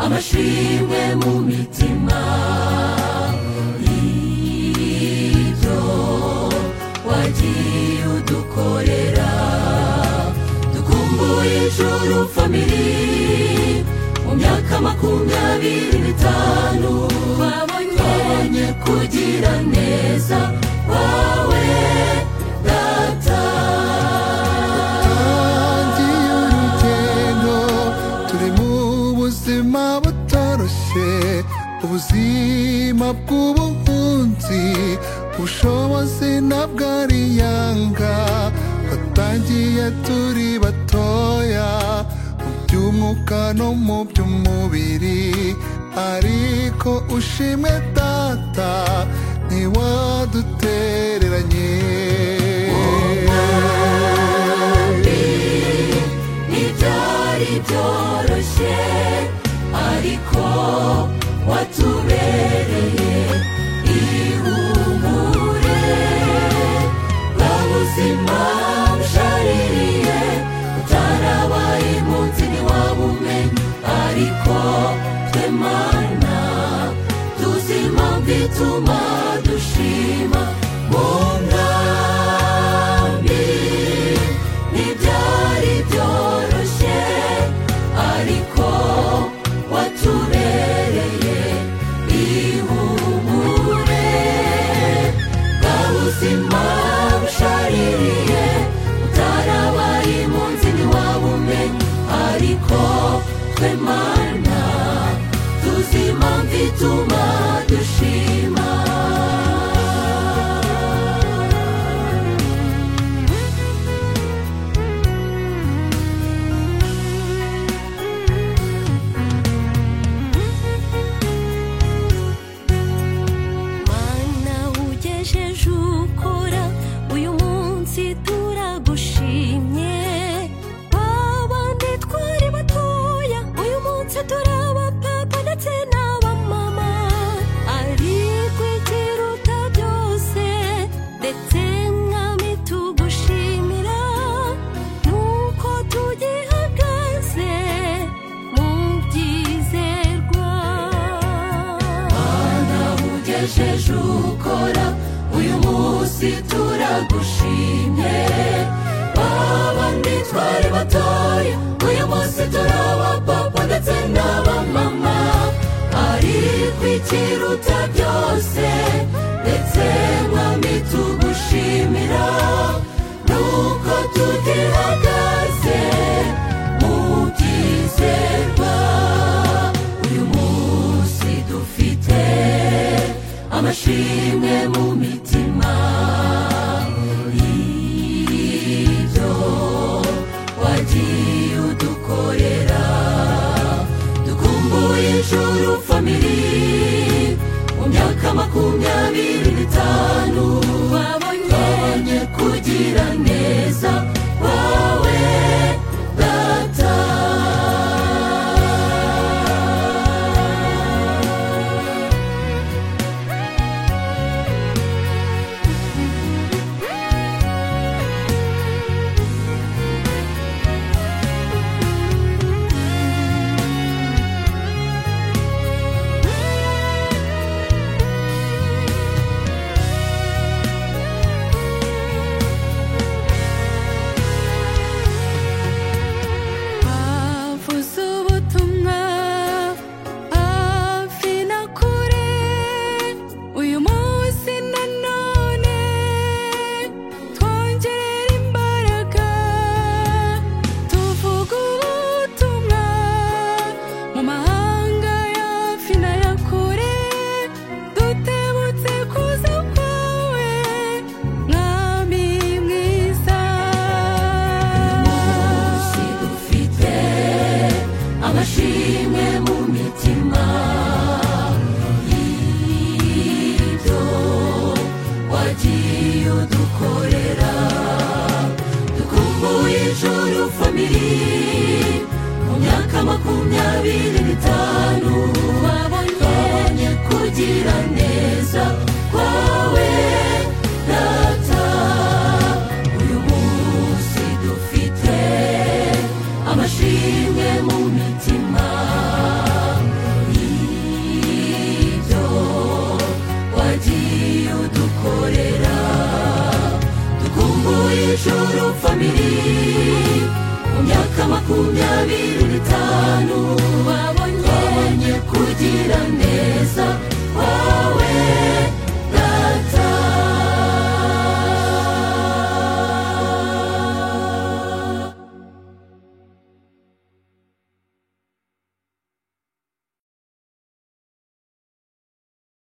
amashimwe mu mitima ibyo wagiye udukorera dukumbuye ijuru famiri mu myaka makumyabiri n'itanu twabonye kugira neza kwawe data turangiye urugendo turi mu buzima butoroshye ubuzima bw'ubuhunzi ubushobozi ntabwo ari yanga watangiye turi batoya mu by'umwuka no mu by'umubiri ariko ushimwe data ntiwadutereranye ntibyari byoroshye ariko watubereye ihumure bwa buzima bushaririye utarabaye munsi ntiwabumenye ariko twe mana tuzi impamvu ituma dushima mu nkambi ntibyari byoroshye ariko watubereye ihumure bwa buzima bushaririye utarabaye impunzi ntiwabumenye ariko twe mana tuzi impamvu ituma dushima mana ugejeje ukora uyu munsi turagushimye babandi twari batoya uyu munsi turaba papa ndetse n'aba mama ariko ikiruta byose ndetse mwami tugushimira nuko tugihagaze mu byizerwa Mana ugejeje ukora uyu munsi turagushimye babandi twari batoya uyu munsi turaba papa ndetse n'aba mama ariko ikiruta byose ndetse mwami tugushimira nuko tutihagaze mu byizerwa uyu munsi dufite amashimwe mu mitima ibyo wagiye udukorera dukumbuye ijuru famiri mu myaka makumyabiri n'itanu twabonye kugira neza wawe data avuze ubutumwa hafi na kure uyu munsi nanone twongerera imbaraga tuvuga ubutumwa mu mahanga yafi n'aya kure dutebutse kuza kwawe mwami mwiza munsi dufite amashimwe mu mitima ibyo wagiye udukorera dukumbuye ijuru famiri